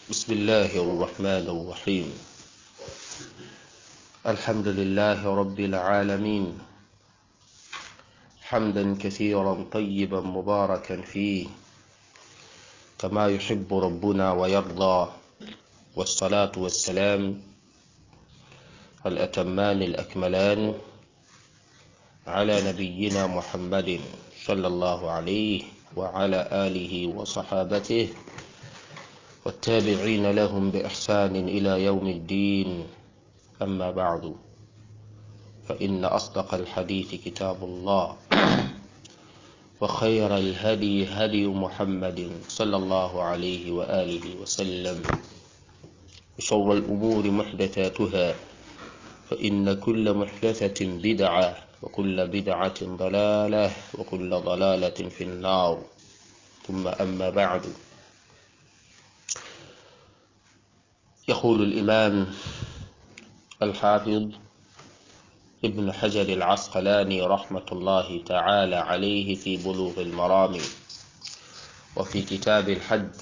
بسم الله الرحمن الرحيم الحمد لله رب العالمين حمدا كثيرا طيبا مباركا فيه كما يحب ربنا ويرضى والصلاة والسلام الأتمان الأكملان على نبينا محمد صلى الله عليه وعلى آله وصحابته والتابعين لهم بإحسان إلى يوم الدين أما بعد فإن أصدق الحديث كتاب الله وخير الهدي هدي محمد صلى الله عليه وآله وسلم وشر الأمور محدثاتها فإن كل محدثة بدعة وكل بدعة ضلالة وكل ضلالة في النار ثم أما بعد يقول الإمام الحافظ ابن حجر العسقلاني رحمة الله تعالى عليه في بلوغ المرام وفي كتاب الحج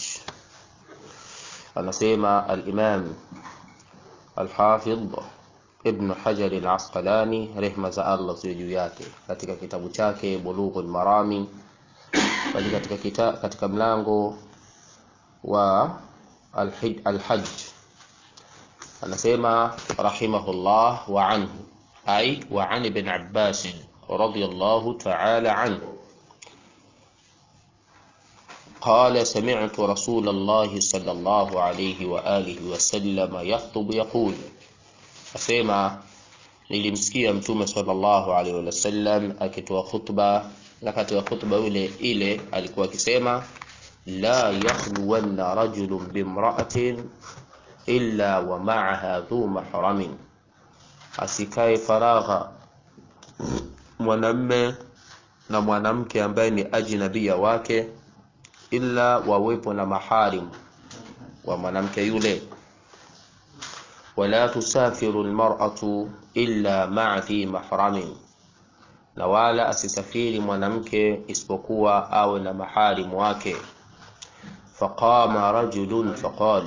anasema al-Imam al-Hafidh Ibn Hajar al-Asqalani rehma za Allah ziwe juu yake katika kitabu chake Bulughul Marami bali katika kita, katika mlango wa al-Hajj anasema rahimahullah wa anhu ay wa an ibn Abbas radiyallahu ta'ala anhu قال سمعت رسول الله صلى الله عليه وآله وسلم يخطب يقول asema nilimsikia mtume sallallahu alaihi wasallam akitoa khutba na katika khutba ile ile alikuwa akisema la yakhluwanna rajulun bimra'atin illa wa ma'aha dhu mahramin asikae faragha mwanamme na mwanamke ambaye ni ajnabia wake illa wawepo na maharim wa mwanamke yule wala tusafiru almar'atu illa ma'a fi mahramin na wala asisafiri mwanamke isipokuwa awe na maharim wake faqama rajulun faqal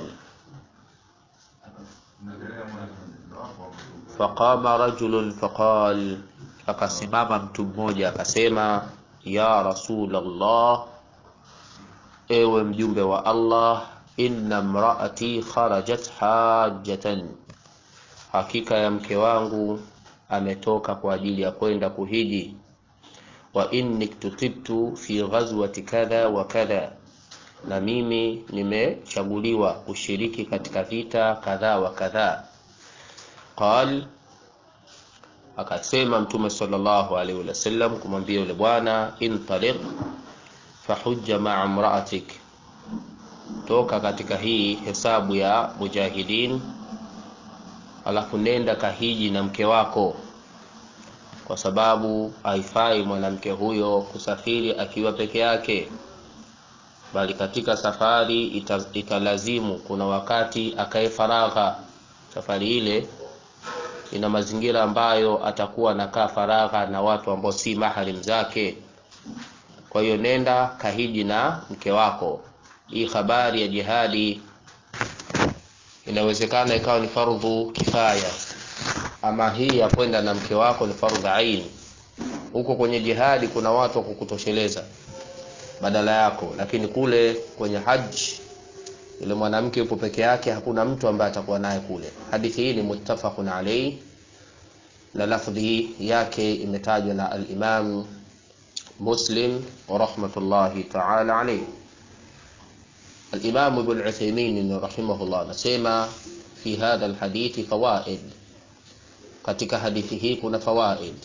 faqama rajulun faqal akasimama mtu mmoja akasema ya rasul Allah ewe mjumbe wa Allah inna mraati kharajat hajjatan hakika ya mke wangu ametoka kwa ajili ya kwenda kuhiji wa inni tutibtu fi ghazwati kadha wa kadha na mimi nimechaguliwa kushiriki katika vita kadha wa kadha qal akasema mtume sallallahu alaihi wasallam kumwambia yule bwana intaliq fahujja ma'a imra'atik toka katika hii hesabu ya mujahidin alafu nenda kahiji na mke wako kwa sababu haifai mwanamke huyo kusafiri akiwa peke yake bali katika safari ita, italazimu kuna wakati akae faragha safari ile ina mazingira ambayo atakuwa anakaa faragha na watu ambao si maharim zake kwa hiyo nenda kahiji na mke wako hii habari ya jihadi inawezekana ikawa ni fardhu kifaya ama hii ya kwenda na mke wako ni fardhu ain huko kwenye jihadi kuna watu wa kukutosheleza badala yako lakini kule kwenye haji yule mwanamke yupo peke yake hakuna mtu ambaye atakuwa naye kule hadithi hii ni muttafaqun alayhi na lafdhi yake imetajwa na al-Imam Muslim rahmatullahi ta'ala alayhi الإمام ابن عثيمين رحمه الله نسمع في هذا الحديث فوائد katika hadithi hii kuna fawaid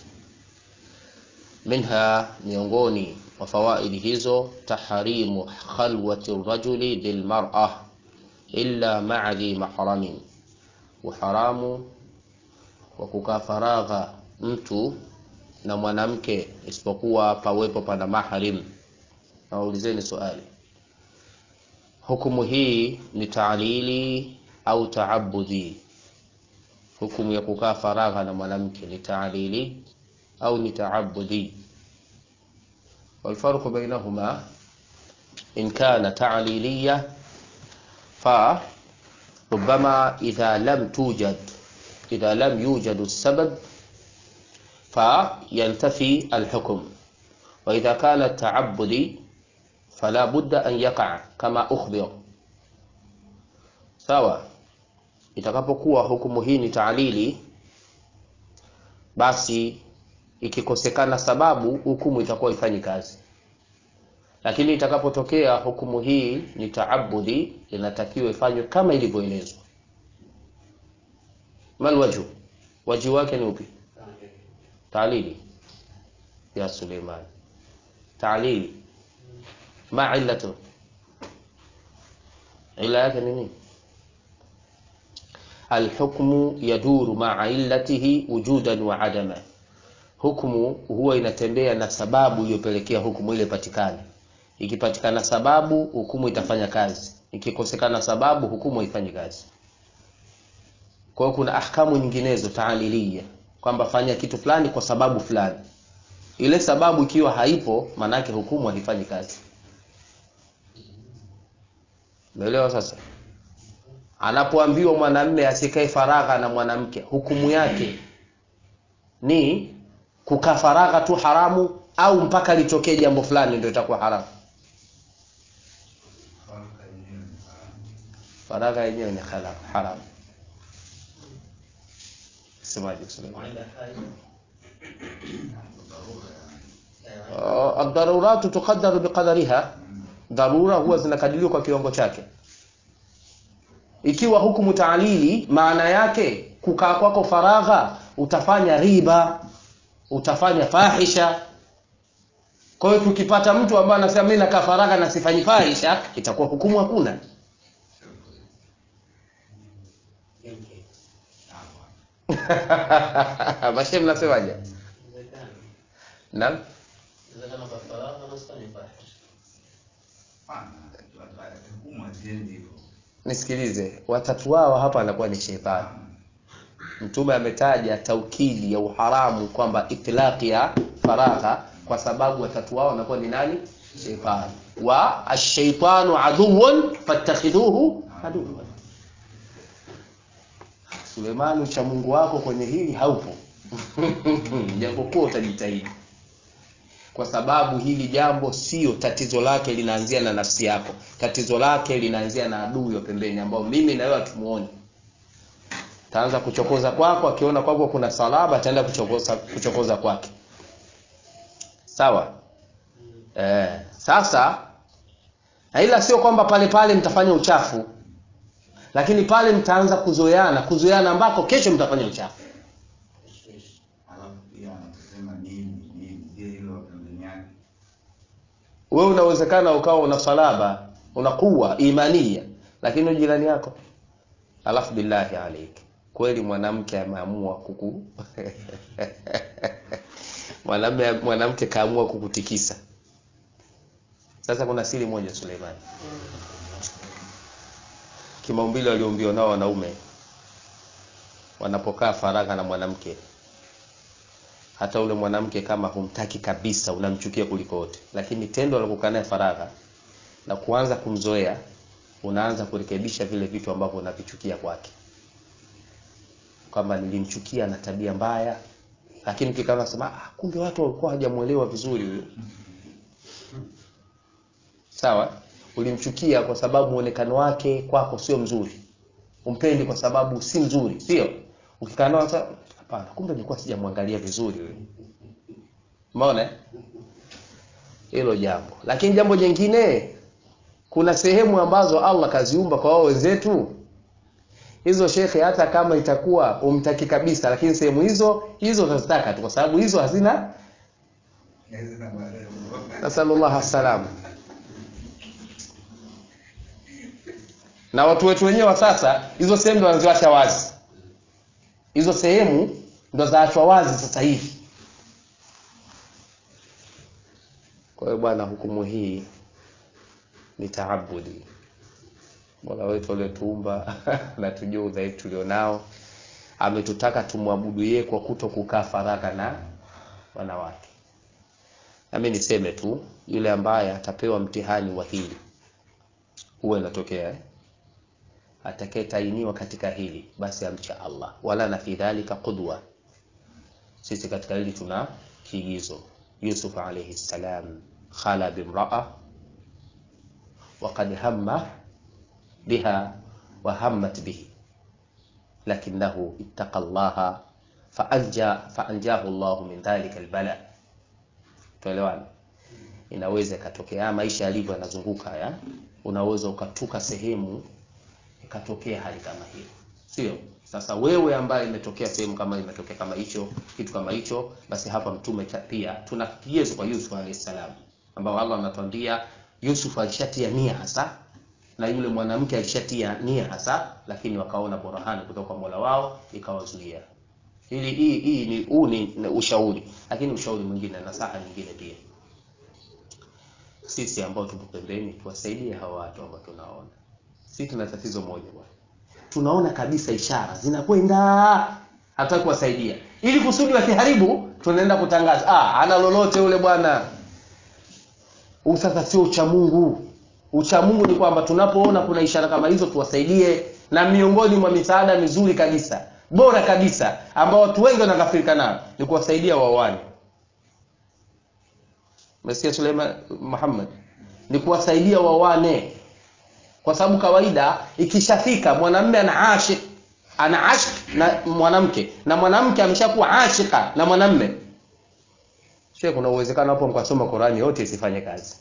minha miongoni mwa fawaidi hizo taharimu khalwati rajuli lilmar'a illa ma'a dhi mahramin uharamu wa kukaa faragha mtu na mwanamke isipokuwa pawepo pana mahrim naulizeni swali hukumu hii ni taalili au taabudhi hukumu ya kukaa faragha na mwanamke ni taalili au ni taabudhi والفرق بينهما إن كان تعليلية ربما إذا لم توجد إذا لم يوجد السبب فينتفي الحكم وإذا كان التعبد فلا بد أن يقع كما أخبر sawa itakapokuwa hukumu hii ni taalili basi ikikosekana sababu hukumu itakuwa ifanyi kazi lakini itakapotokea hukumu hii ni taabudi inatakiwa ifanywe kama ilivyoelezwa mal wajhu waji wake ni upi taalili ya suleiman taalili ma illatu ila yake ni nini alhukmu yaduru maa illatihi wujudan wa adama hukumu huwa inatembea na sababu iliyopelekea hukumu ile patikane ikipatikana sababu hukumu itafanya kazi ikikosekana sababu hukumu haifanyi kazi kwa hiyo kuna ahkamu nyinginezo taalilia kwamba fanya kitu fulani kwa sababu fulani ile sababu ikiwa haipo maanake hukumu haifanyi kazi umeelewa sasa anapoambiwa mwanamme asikae faragha na mwanamke hukumu yake ni kukaa faragha tu haramu au mpaka litokee jambo fulani ndio itakuwa haramu faragha yenyewe ni haramu semaje الضرورات تقدر بقدرها dharura huwa zinakadiriwa kwa kiwango chake ikiwa hukumu taalili maana yake kukaa kwako faragha utafanya riba utafanya fahisha kwa hiyo tukipata mtu ambaye anasema mimi nakaa faragha na sifanyi fahisha itakuwa hukumu hakuna mashe mnasemaje naam nisikilize watatu wao hapa anakuwa ni sheitani mtume ametaja taukidi ya uharamu kwamba itlaqi ya faragha kwa sababu watatu wao wanakuwa ni nani sheitani wa ashaitanu aduwun fattakhidhuhu aduwan sulemani cha mungu wako kwenye hili haupo japokuwa utajitahidi kwa sababu hili jambo sio tatizo lake linaanzia na nafsi yako tatizo lake linaanzia na adui wa pembeni ambao mimi na wewe hatumuoni taanza kuchokoza kwako akiona kwako kuna salaba ataenda kuchokoza kuchokoza kwake sawa eh, sasa na ila sio kwamba pale pale mtafanya uchafu lakini pale mtaanza kuzoeana kuzoeana ambako kesho mtafanya uchafu wewe unawezekana ukawa una salaba una kuwa imania lakini jirani yako alafu billahi alaik kweli mwanamke ameamua kuku mwanamume mwanamke kaamua kukutikisa sasa kuna siri moja Suleimani kimaumbile walioumbiwa nao wanaume wanapokaa faragha na mwanamke hata ule mwanamke kama humtaki kabisa unamchukia kuliko wote lakini tendo la kukaa naye faragha na kuanza kumzoea unaanza kurekebisha vile vitu ambavyo unavichukia kwake kwamba nilimchukia na tabia mbaya lakini ukikaa unasema ah, kumbe watu walikuwa hawajamuelewa vizuri huyo sawa ulimchukia kwa sababu muonekano wake kwako sio mzuri umpendi kwa sababu si mzuri sio ukikaa nao sasa hapana kumbe nilikuwa sijamwangalia vizuri huyo umeona hilo jambo lakini jambo jingine kuna sehemu ambazo Allah kaziumba kwa wao wenzetu hizo shekhe hata kama itakuwa umtaki kabisa lakini sehemu hizo hizo utazitaka tu kwa sababu hizo hazina nasallallahu salam na watu wetu wenyewe wa sasa hizo sehemu ndo wanaziwacha wazi hizo sehemu ndo zaachwa wazi sasa hivi kwa hiyo bwana hukumu hii ni taabudi mola wetu aliotuumba na tujua udhaifu tulionao ametutaka tumwabudu yeye kwa kuto kukaa faragha na wanawake nami niseme tu yule ambaye atapewa mtihani wa hili huwa inatokea eh? atakayetainiwa katika hili basi amcha Allah wala na fi dhalika qudwa sisi katika hili tuna kiigizo Yusuf alayhi salam khala bimraa وقد هم بها وهمت به لكنه اتقى الله فأنجى فأنجاه الله من ذلك البلاء tuelewana inaweza ikatokea maisha yalivyo yanazunguka ya unaweza ukatuka sehemu ikatokea hali kama hiyo sio sasa wewe ambaye imetokea sehemu kama imetokea kama hicho kitu kama hicho basi hapa mtume pia tuna kigezo kwa Yusuf alayhi salam ambao Allah anatuambia Yusuf alishatia nia hasa na yule mwanamke alishatia nia hasa lakini wakaona burhani kutoka kwa Mola wao ikawazuia hili hii hii ni huu ni ushauri lakini ushauri mwingine na saha nyingine pia sisi ambao tupo pembeni tuwasaidie hawa watu ambao tunaona sisi tuna tatizo moja bwana tunaona kabisa ishara zinakwenda hataki kuwasaidia ili kusudi wasiharibu tunaenda kutangaza ah ana lolote ule bwana huu sasa sio ucha Mungu ucha Mungu ni kwamba tunapoona kuna ishara kama hizo tuwasaidie na miongoni mwa misaada mizuri kabisa bora kabisa ambao watu wengi wanakafirika nayo ni kuwasaidia waoane Mesikia Suleiman Muhammad ni kuwasaidia waoane kwa sababu kawaida ikishafika mwanamume ana ashik ana ashik na mwanamke na mwanamke ameshakuwa ashika na mwanamume Sheikh kuna uwezekano hapo mkasoma Qurani yote isifanye kazi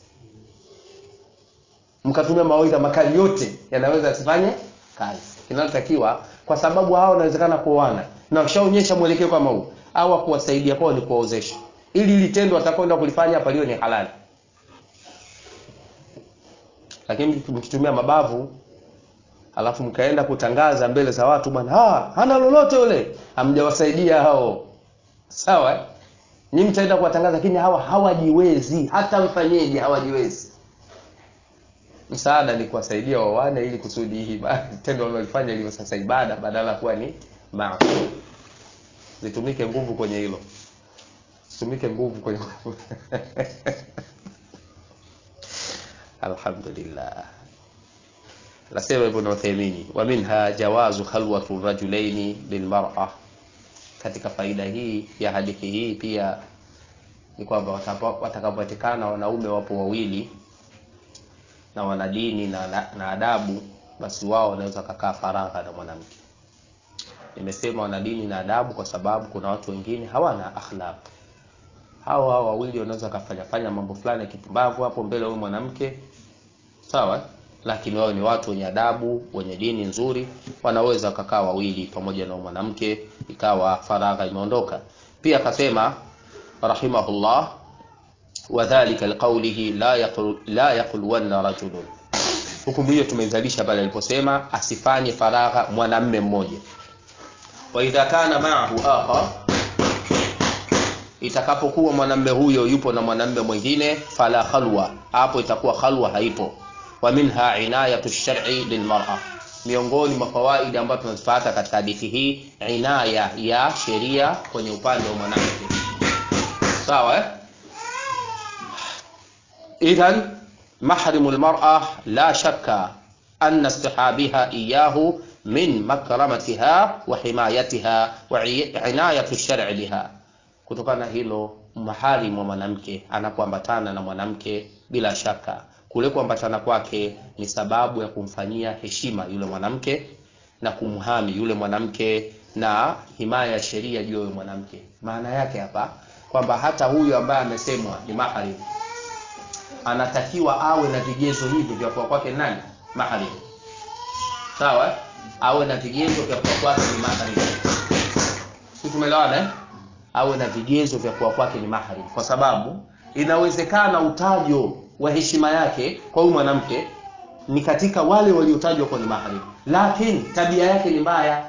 mkatumia mawaidha makali yote yanaweza yasifanye kazi kinachotakiwa kwa sababu hao wanawezekana kuoana na washaonyesha mwelekeo kama huu au kuwasaidia kwao ni kuwaozesha ili ili tendo watakwenda kulifanya hapa liwe ni halali lakini mkitumia mabavu alafu mkaenda kutangaza mbele za watu bwana ah hana lolote yule hamjawasaidia hao sawa eh? nyinyi mtaenda kuwatangaza lakini hawa hawajiwezi hata mfanyeje hawajiwezi msaada ni kuwasaidia wawane ili kusudi hii tendo wanalofanya liwe sasa ibada badala kuwa ni maasi zitumike nguvu kwenye hilo zitumike nguvu kwenye alhamdulillah nasema ibn Uthaymeen wa minha jawazu khalwatu rajulaini bilmar'a katika faida hii ya hadithi hii pia ni kwamba watakapopatikana wanaume wapo wawili na wana dini na, na, na adabu basi wao wanaweza kukaa faragha na mwanamke nimesema wana dini na adabu kwa sababu kuna watu wengine hawana akhlaq hao hao wawili wanaweza kufanya fanya mambo fulani ya kipumbavu hapo mbele huyo mwanamke sawa lakini wao ni watu wenye adabu wenye dini nzuri wanaweza wakakaa wawili pamoja na mwanamke ikawa faragha imeondoka pia akasema rahimahullah wadhālika liqaulihi la yaqul la yaqulwanna rajulun hukumu hiyo tumeizalisha pale aliposema asifanye faragha mwanamme mmoja wa idha kana ma'ahu akhar itakapokuwa mwanamme huyo yupo na mwanamme mwingine fala khalwa hapo itakuwa khalwa haipo wa minha inayatu shar'i lilmar'a miongoni mwa fawaidi ambazo tunazipata katika hadithi hii inaya ya sheria kwenye upande wa mwanamke sawa eh? idhan mahrimu lmar'a la shakka anna istihabiha iyahu min makramatiha wa himayatiha wa inayatu shar'i biha kutokana hilo maharimu wa mwanamke anapoambatana na mwanamke bila shaka kule kuambatana kwake ni sababu ya kumfanyia heshima yule mwanamke na kumhami yule mwanamke na himaya ya sheria juu ya mwanamke maana yake hapa kwamba hata huyu ambaye amesemwa ni mahari anatakiwa awe na vigezo hivi vya kuwa kwake nani mahari sawa awe na vigezo vya kuwa kwake ni mahari si tumeelewana eh? awe na vigezo vya kuwa kwake ni mahari kwa sababu inawezekana utajo wa heshima yake kwa huyu mwanamke ni katika wale waliotajwa kwa ni mahari lakini tabia yake ni mbaya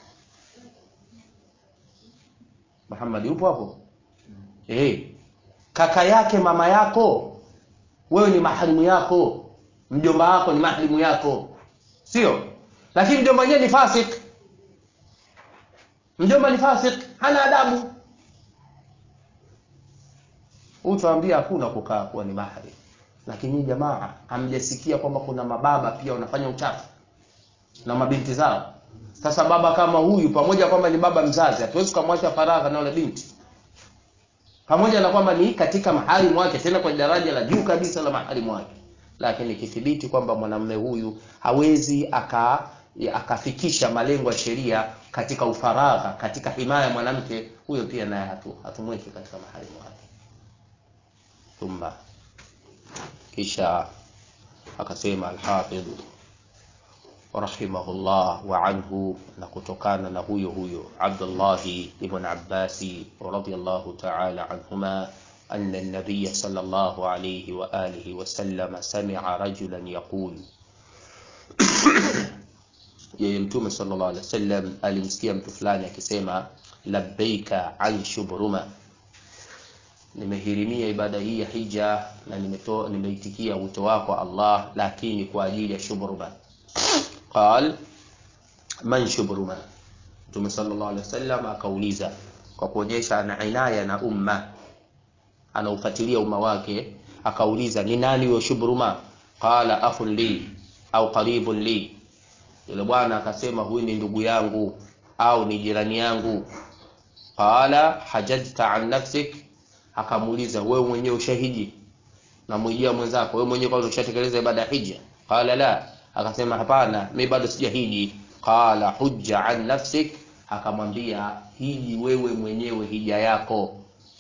Muhammad yupo hapo eh kaka yake mama yako wewe ni maharimu yako mjomba wako ni maharimu yako sio lakini mjomba mwenyewe ni fasik mjomba ni fasik hana adabu utaambia hakuna kukaa kuwa ni mahari lakini jamaa hamjasikia kwamba kuna mababa pia wanafanya uchafu na mabinti zao. Sasa baba kama huyu, pamoja kwamba ni baba mzazi, hatuwezi kumwacha faragha na yule binti, pamoja na kwamba ni katika maharimu wake, tena kwa daraja la juu kabisa la maharimu wake, lakini ikithibiti kwamba mwanamume huyu hawezi aka akafikisha malengo ya sheria katika ufaragha, katika himaya ya mwanamke huyo, pia naye hatu hatumweki katika maharimu wake. Thumma, kisha akasema Alhafidh rahimahullah wa anhu, na kutokana na huyo huyo Abdullahi ibn Abbasi radiyallahu ta'ala anhuma anna an-nabiy sallallahu alayhi wa alihi wa sallam sami'a rajulan yaqul yeye Mtume sallallahu alaihi wasallam alimsikia mtu fulani akisema labbaika an shubruma, nimehirimia ibada hii ya hija na nimetoa nimeitikia wito wako Allah, lakini kwa ajili ya shubruma. Qal man shubruma, Mtume sallallahu alaihi wasallam akauliza kwa kuonyesha ana inaya na umma, anaufuatilia umma wake, akauliza ni nani huyo shubruma? Qala akhun li au qaribun li yule bwana akasema huyu ni ndugu yangu au ni jirani yangu. Qala hajajta an nafsik, akamuuliza wewe mwenyewe ushahiji na mwijia mwenzako, wewe mwenyewe kwanza ushatekeleza ibada ya hija? Qala la, akasema hapana, mimi bado sijahiji. Qala hujja an nafsik, akamwambia hiji wewe mwenyewe hija yako.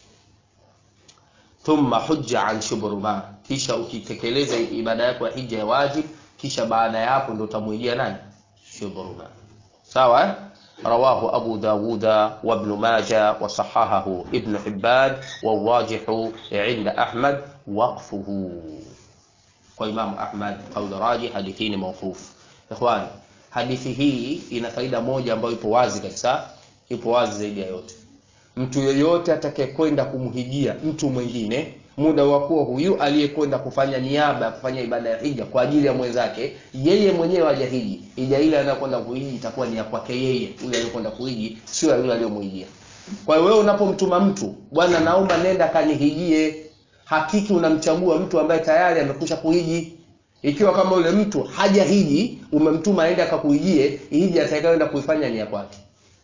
Thumma hujja an shubruma, kisha ukitekeleza ibada yako ya hija ya wajib, kisha baada ya hapo ndio utamwijia nani? Shubruma. Sawa. Rawahu Abu Dawuda wa Ibn Majah wa sahahahu Ibn Hibban wa wajihu inda Ahmad waqfuhu. Kwa Imam Ahmad qaul rajih, hadithi ni mawquf. Ikhwan, hadithi hii ina faida moja ambayo ipo wazi kabisa, ipo wazi zaidi ya yote. Mtu yeyote atakayekwenda kumhijia mtu mwingine muda wa kuwa huyu aliyekwenda kufanya niaba ya kufanya ibada ya hija kwa ajili ya mwenzake, yeye mwenyewe hajahiji, hija ile anayokwenda kuhiji itakuwa ni ya kwake yeye, yule aliyekwenda kuhiji, sio ya yule aliyomhijia. Kwa hiyo wewe unapomtuma mtu, bwana, naomba nenda kanihijie, hakiki unamchagua mtu ambaye tayari amekwisha kuhiji. Ikiwa kama yule mtu hajahiji, umemtuma aende akakuhijie, hija atakayoenda kuifanya ni ya kwake.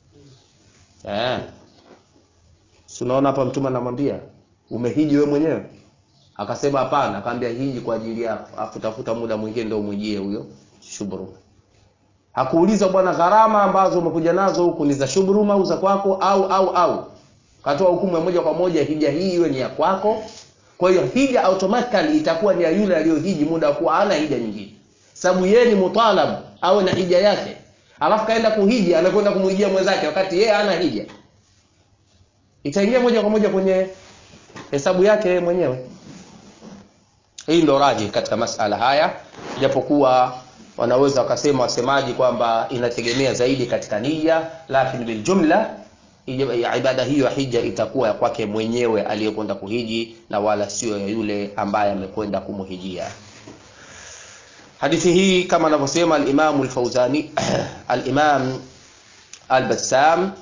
Eh, si unaona hapa mtume anamwambia umehiji wewe mwenyewe? Akasema hapana. Akamwambia hiji kwa ajili yako, afu tafuta muda mwingine ndio umwijie huyo shubruma. Hakuuliza bwana, gharama ambazo umekuja nazo huku ni za shubruma au za kwako au au au, katoa hukumu ya moja kwa moja, hija hii iwe ni ya kwako. Kwa hiyo hija automatically itakuwa ni ya yule aliyohiji muda wa kuwa hana hija nyingine, sababu yeye ni mutalab awe na hija yake, alafu kaenda kuhiji, anakwenda kumwijia mwenzake wakati yeye hana hija, itaingia moja kwa moja kwenye hesabu yake mwenyewe. Hii ndo raji katika masala haya, japokuwa wanaweza wakasema wasemaji kwamba inategemea zaidi katika nia, lakini bil jumla ibada hiyo ya hija itakuwa ya kwake mwenyewe aliyekwenda kuhiji na wala sio ya yule ambaye amekwenda kumhijia. Hadithi hii kama anavyosema al-Imam al-Fauzani al-Imam al-Bassam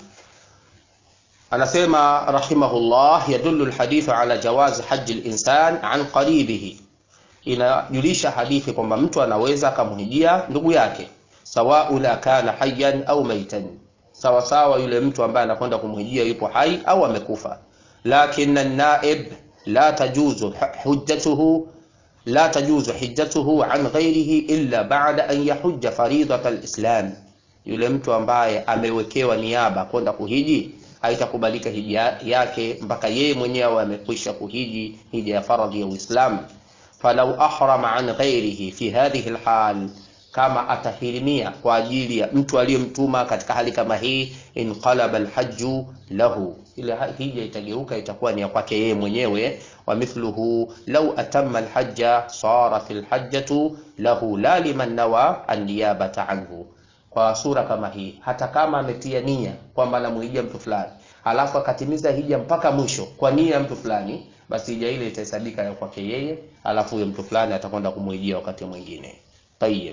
anasema rahimahullah, yadullu alhadithu ala jawazi haji linsan an qaribihi, inajulisha hadithi kwamba mtu anaweza akamhijia ndugu yake, sawau la kana hayyan au maitan, sawa sawa yule mtu ambaye anakwenda kumhijia yupo hai au amekufa. Lakin an-naib la tajuzu hujjatuhu la tajuzu hijjatuhu an ghairihi illa ba'da an yahujja faridat al-islam, yule mtu ambaye amewekewa niaba kwenda kuhiji haitakubalika hija yake mpaka yeye mwenyewe amekwisha kuhiji hija ya faradhi ya Uislamu. Falau ahrama an ghairihi fi hadhihi alhal, kama atahirimia kwa ajili ya mtu aliyemtuma katika hali kama hii, inqalaba alhajju lahu, ile hija itageuka itakuwa ni ya kwake yeye mwenyewe. Wa mithluhu law atamma alhajja sarat alhajjatu lahu la liman nawa an-niyabata anhu kwa sura kama hii, hata kama ametia nia kwamba anamuhijia mtu fulani alafu akatimiza hija mpaka mwisho kwa nia ya mtu fulani, basi hija ile itahesabika ya kwake yeye, alafu huyo mtu fulani atakwenda kumuhijia wakati mwingine. Tayyib,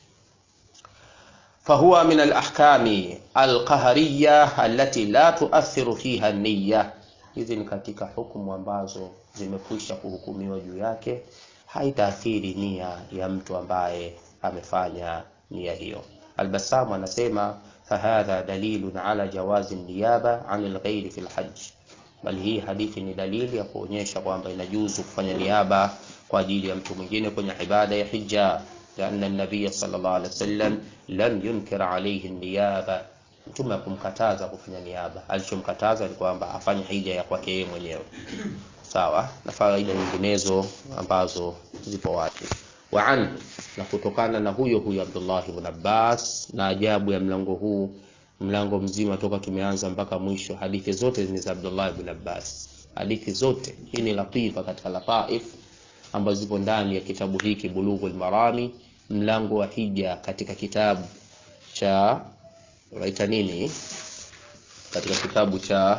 fahuwa min alahkami alqahariya allati la tuathiru fiha niyya. Hizi ni katika hukumu ambazo zimekwisha kuhukumiwa juu yake, haitaathiri nia ya mtu ambaye amefanya nia hiyo. Al-Bassam anasema fahadha dalilun ala jawazi niyaba an alghairi fi lhaj, bali hii hadithi ni dalili ya kuonyesha kwamba inajuzu kufanya niaba kwa ajili ya mtu mwingine kwenye ibada ya hija, lianna nabiya sallallahu alaihi wasallam lam yunkir alayhi niyaba, mtume akumkataza kufanya niaba. Alichomkataza ni kwamba afanye hija ya kwake yeye mwenyewe, sawa na faida nyinginezo ambazo zipo wazi wa anhu na kutokana na huyo huyo Abdullah ibn Abbas. Na ajabu ya mlango huu, mlango mzima toka tumeanza mpaka mwisho, hadithi zote ni za Abdullah ibn Abbas, hadithi zote. Hii ni latifa katika lataif ambazo zipo ndani ya kitabu hiki Bulughul Marami, mlango wa hija, katika kitabu cha waita nini, katika kitabu cha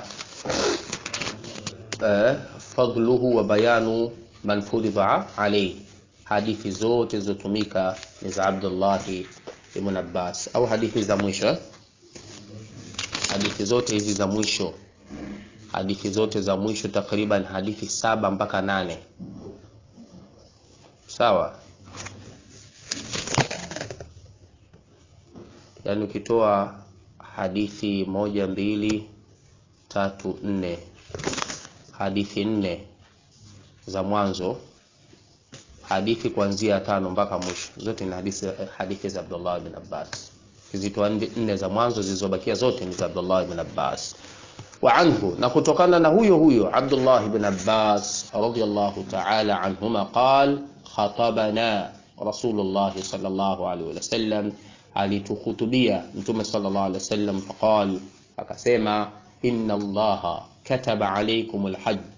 eh, fadluhu wa bayanu man furidha alayhi hadithi zote zilizotumika ni za Abdullahi ibn Abbas au hadithi za mwisho. Hadithi zote hizi za mwisho, hadithi zote za mwisho takriban hadithi saba mpaka nane, sawa. Yaani ukitoa hadithi moja, mbili, tatu, nne, hadithi nne za mwanzo hadithi kuanzia tano mpaka mwisho zote ni hadithi, hadithi za Abdullah ibn Abbas. Kizitoa nne za mwanzo zilizobakia zote ni za Abdullah ibn Abbas. Wa anhu, na kutokana na huyo huyo Abdullah ibn Abbas radhiyallahu ta'ala anhuma qal khatabana Rasulullah sallallahu alaihi wasallam, alitukhutubia Mtume sallallahu alaihi wasallam, faqal, akasema inna Allaha kataba alaykum alhajj,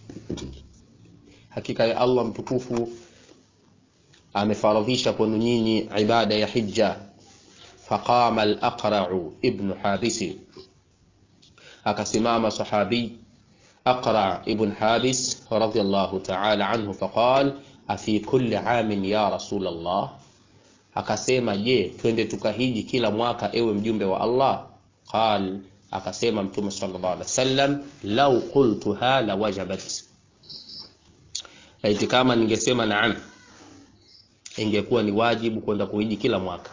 hakika ya Allah mtukufu amefaradhisha kwenu nyinyi ibada ya hija. Faqama al-Aqra'u ibn Habisi, akasimama sahabi Aqra' ibn Habis radhiyallahu ta'ala anhu, faqal afi kulli amin ya Rasul Allah, akasema je, twende tukahiji kila mwaka ewe mjumbe wa Allah? Qal, akasema Mtume sallallahu alaihi wasallam, law qultuha la wajabat Laiti kama ningesema naam, ingekuwa ni wajibu kwenda kuhiji kila mwaka.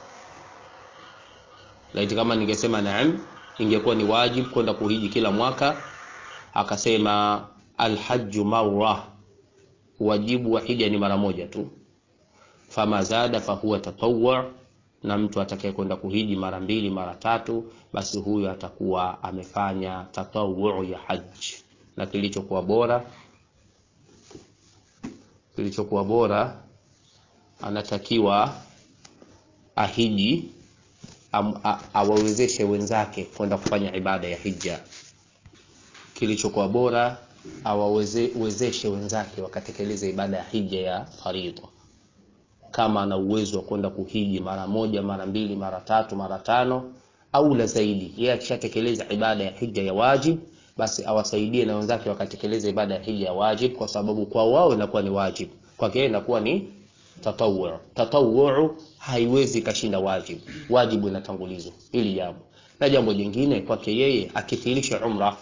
Laiti kama ningesema naam, ingekuwa ni wajibu kwenda kuhiji kila mwaka. Akasema alhajju marra, wajibu wa hija ni mara moja tu. Fama zada fahuwa tatawwu, na mtu atakaye kwenda kuhiji mara mbili mara tatu, basi huyo atakuwa amefanya tatawwu ya haji, na kilichokuwa bora kilichokuwa bora anatakiwa ahiji awawezeshe wenzake kwenda kufanya ibada ya hija. Kilichokuwa bora awawezeshe wenzake wakatekeleza ibada ya hija ya faridha. Kama ana uwezo wa kwenda kuhiji mara moja, mara mbili, mara tatu, mara tano au la zaidi, yeye akishatekeleza ibada ya hija ya wajib basi awasaidie na wenzake wakatekeleza ibada ya hija ya wajib, kwa sababu kwa wao inakuwa ni wajib, kwake yeye inakuwa ni tatawwu. Tatawwu haiwezi kashinda wajib, wajibu inatangulizwa hili jambo. Na jambo jingine kwake yeye akithirisha umra,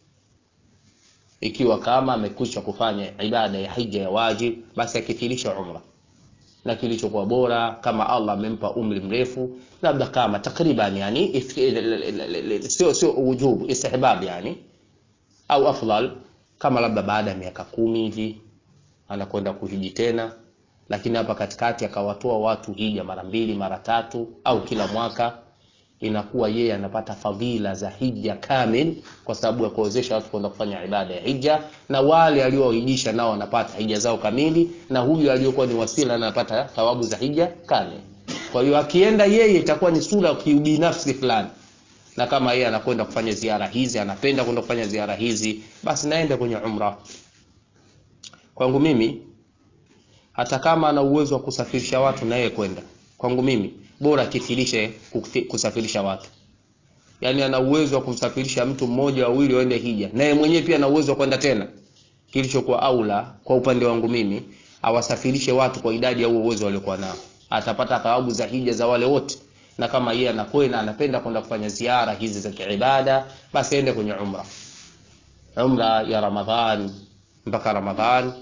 ikiwa kama amekwisha kufanya ibada ya hija ya wajib, basi akithirisha umra na kilichokuwa bora kama Allah amempa umri mrefu, labda kama takriban yani sio sio ujubu istihbab yani au afdal kama labda baada ya miaka kumi hivi anakwenda kuhiji tena, lakini hapa katikati akawatoa watu hija mara mbili mara tatu au kila mwaka, inakuwa yeye anapata fadhila za hija kamil, kwa sababu ya kuwezesha watu kwenda kufanya ibada ya hija, na wale aliohijisha nao wanapata hija zao kamili, na huyu aliyokuwa ni wasila anapata thawabu za hija kamil. Kwa hiyo akienda yeye itakuwa ni sura ya kiubinafsi fulani na kama yeye anakwenda kufanya ziara hizi, anapenda kwenda kufanya ziara hizi, basi naende kwenye umra. Kwangu mimi, hata kama ana uwezo wa kusafirisha watu na yeye kwenda, kwangu mimi bora kithirishe kusafirisha watu. Yaani ana uwezo wa kumsafirisha mtu mmoja wawili waende hija, na yeye mwenyewe pia ana uwezo wa kwenda tena. Kilichokuwa aula kwa upande wangu mimi, awasafirishe watu kwa idadi ya huo uwezo waliokuwa nao, atapata thawabu za hija za wale wote na kama yeye anakwenda anapenda kwenda kufanya ziara hizi za kiibada, basi aende kwenye umra. Umra ya Ramadhan mpaka Ramadhan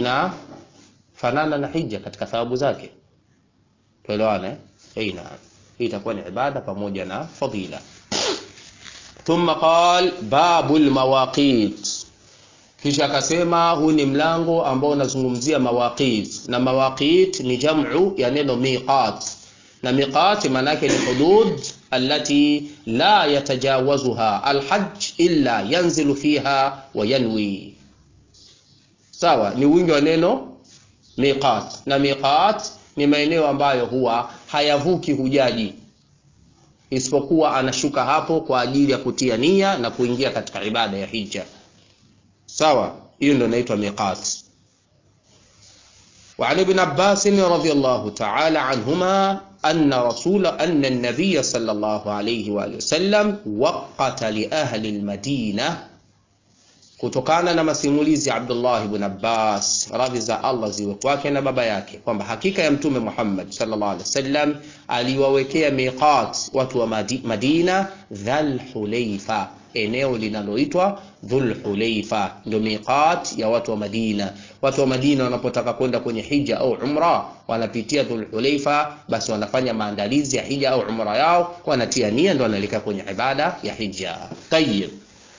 inafanana na hija katika thawabu zake, tuelewane eh? Naam. hii itakuwa ni ibada pamoja na fadila thumma qal babu lmawaqit kisha akasema huu ni mlango ambao unazungumzia mawaqit na mawaqit ni jamu ya neno miqat na miqat maana yake ni hudud allati la yatajawazuha alhajj illa yanzilu fiha wa yanwi sawa ni wingi wa neno miqat na miqat ni maeneo ambayo huwa hayavuki hujaji isipokuwa anashuka hapo kwa ajili ya kutia nia na kuingia katika ibada ya hija sawa hiyo ndio inaitwa miqat وعن ابن عباس رضي الله تعالى عنهما أن رسول أن النبي صلى الله عليه وآله وسلم وقت لأهل المدينة kutokana na masimulizi ya Abdullah ibn Abbas radhi za Allah ziwe kwake na baba yake kwamba hakika ya mtume Muhammad sallallahu alaihi wasallam aliwawekea miqat watu wa Madina Dhul Hulaifa eneo linaloitwa Dhul Hulaifa ndio miqat ya watu wa Madina watu wa Madina wanapotaka kwenda kwenye hija au umra wanapitia Dhul Hulaifa basi wanafanya maandalizi ya hija au umra yao wanatia nia ndio wanaelekea kwenye ibada ya hija tayyib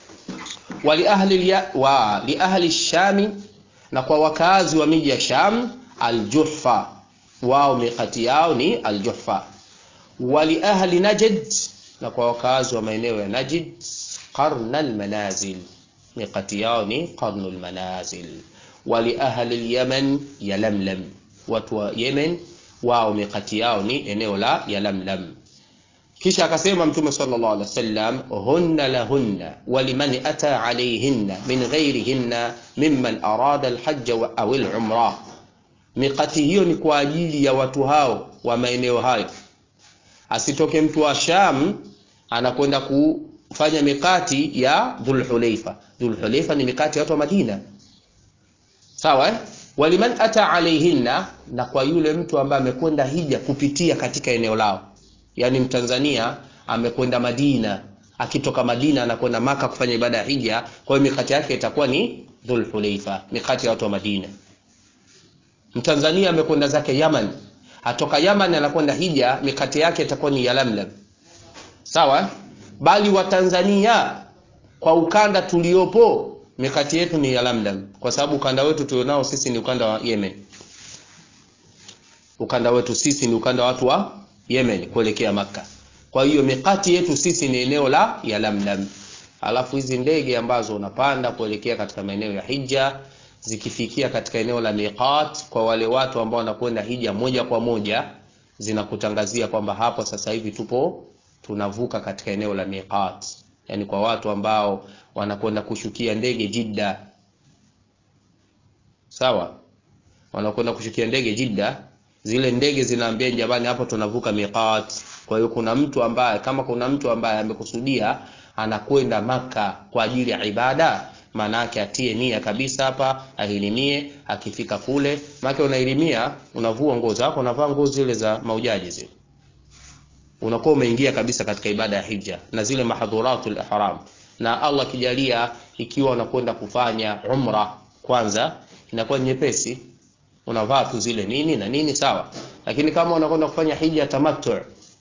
ولأهل ولأهل الشام na kwa wakazi wa miji ya Sham Aljuhfa, wao mikati yao ni Aljuhfa. Wali ahli Najd, na kwa wakazi wa maeneo ya Najd Qarn almanazil, mikati yao ni Qarn almanazil. Wali ahli Alyaman Yalamlam, watu wa Yemen wao mikati yao ni eneo la Yalamlam. kisha akasema mtume sallallahu alaihi wasallam hunna lahunna waliman ata alayhinna min ghairihinna mimman arada alhajj au alumra miqati hiyo ni kwa ajili ya watu hao wa maeneo hayo asitoke mtu wa Sham anakwenda kufanya mikati ya Dhulhulaifa Dhulhulaifa ni mikati ya watu wa Madina sawa eh? waliman ata alayhinna na kwa yule mtu ambaye amekwenda hija kupitia katika eneo lao yani mtanzania amekwenda Madina akitoka Madina anakwenda Maka kufanya ibada ya hija kwa hiyo mikati yake itakuwa ni Dhulhulaifa mikati ya watu wa Madina mtanzania amekwenda zake Yaman atoka Yaman anakwenda hija mikati yake itakuwa ni Yalamlam sawa bali watanzania kwa ukanda tuliopo mikati yetu ni Yalamlam kwa sababu ukanda wetu tulionao sisi ni ukanda wa Yemen ukanda wetu sisi ni ukanda wa watu wa Yemen kuelekea Makka. Kwa hiyo mikati yetu sisi ni eneo la Yalamlam. Alafu hizi ndege ambazo unapanda kuelekea katika maeneo ya hija zikifikia katika eneo la miqat, kwa wale watu ambao wanakwenda hija moja kwa moja, zinakutangazia kwamba hapo sasa hivi tupo tunavuka katika eneo la miqat, yani kwa watu ambao wanakwenda kushukia ndege Jidda, sawa, wanakwenda kushukia ndege Jidda zile ndege zinaambia jamani, hapo tunavuka miqat. Kwa hiyo kuna mtu ambaye kama kuna mtu ambaye amekusudia anakwenda Maka kwa ajili ya ibada, maana yake atie nia kabisa hapa, ahilimie. Akifika kule, maana unahilimia, unavua nguo zako, unavaa nguo zile za maujaji zile, unakuwa umeingia kabisa katika ibada ya hija na zile mahadhuratul ihram. Na Allah kijalia, ikiwa unakwenda kufanya umra kwanza, inakuwa nyepesi unavaa tu zile nini na nini sawa, lakini kama unakwenda kufanya hija tamattu,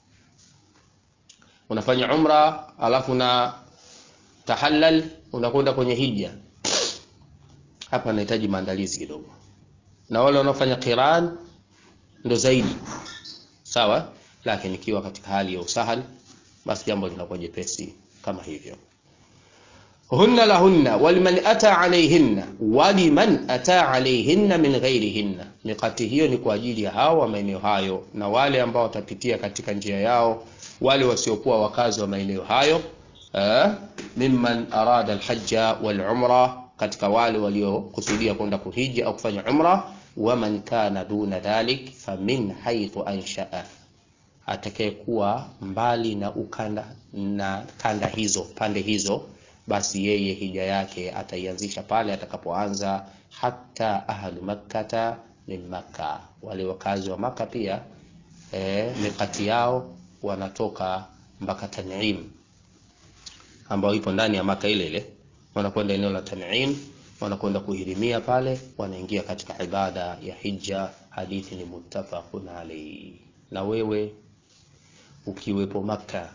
unafanya umra alafu na tahallal, unakwenda kwenye hija, hapa nahitaji maandalizi kidogo, na wale wanaofanya qiran ndo zaidi sawa, lakini ikiwa katika hali ya usahal, basi jambo linakuwa jepesi kama hivyo hunna lahunna waliman ata alayhinna waliman ata alayhinna min ghairihinna, mikati hiyo ni kwa ajili ya hao wa maeneo hayo na wale ambao watapitia katika njia yao, wale wasiokuwa wakazi wa maeneo hayo eh, mimman arada alhajja wal umra, katika wale waliokusudia kwenda kuhiji au kufanya umra. Waman kana duna dhalik famin haythu anshaa, atakayekuwa mbali na ukanda na kanda hizo pande hizo basi yeye hija yake ataianzisha pale atakapoanza. Hata ahlu makkata min makka, wale wakazi wa Maka pia e, mikati yao wanatoka mpaka Tanim ambayo ipo ndani ya Maka ile ile, wanakwenda eneo la Tanim, wanakwenda kuhirimia pale, wanaingia katika ibada ya hija. Hadithi ni muttafaqun alayhi. Na wewe ukiwepo Maka,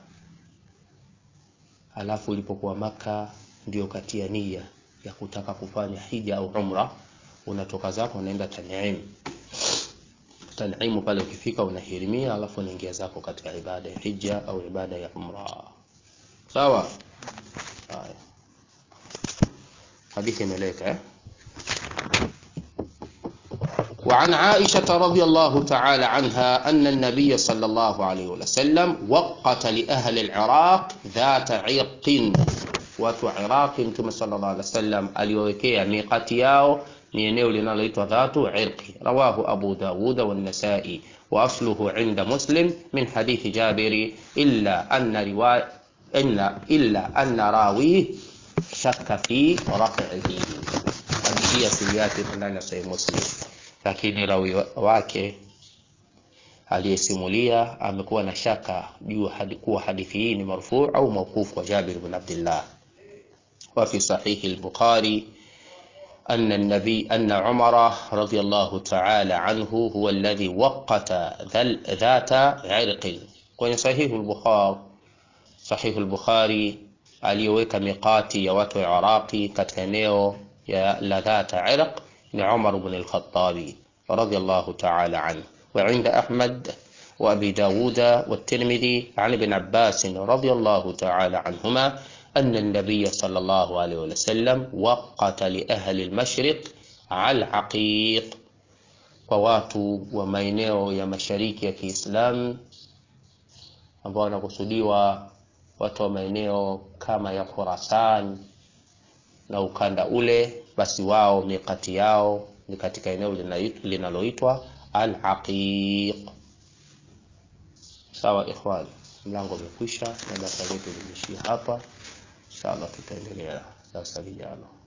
alafu ulipokuwa Maka ndio katia nia ya kutaka kufanya hija au umra, unatoka zako unaenda Tan'im. Tan'imu pale ukifika unahirimia, alafu unaingia zako katika ibada ya hija au ibada ya umra. Sawa? Haya, hadithi imeleka eh? وعن عائشة رضي الله تعالى عنها أن النبي صلى الله عليه وسلم وقت لأهل العراق ذات عرق watu wa Iraqi Mtume sallallahu alaihi wasallam aliwawekea miqati yao ni eneo linaloitwa dhatu irqi. Rawahu Abu Dawud wa An-Nasa'i wa asluhu inda Muslim min hadithi Jabiri illa anna riwaya inna illa anna rawi shakka fi raf'ihi. Hadithi asili yake iko ndani ya Sahih Muslim, lakini rawi wake aliyesimulia amekuwa na shaka juu hadi kuwa hadithi hii ni marfu au mawquf kwa Jabir bin Abdullah. وفي صحيح البخاري أن النبي أن عمر رضي الله تعالى عنه هو الذي وقت ذات عرق kwenye sahihu al-Bukhari sahihu al-Bukhari aliyoweka miqati ya watu wa Iraqi katika eneo ya la dhata irq ni Umar ibn al-Khattabi radiyallahu ta'ala anhu wa inda Ahmad wa Abi Dawud wa Tirmidhi an Ibn Abbas radiyallahu ta'ala anhuma أن النبي صلى الله عليه وسلم وقت لأهل المشرق على العقيق kwa watu wa maeneo ya mashariki ya Kiislamu ambao wanakusudiwa watu wa maeneo kama ya Khurasan na ukanda ule, basi wao mikati yao ni katika eneo linaloitwa Al-Aqiq. Sawa ikhwan, mlango umekwisha na darasa letu limeishia hapa. Inshallah tutaendelea darasa lijalo.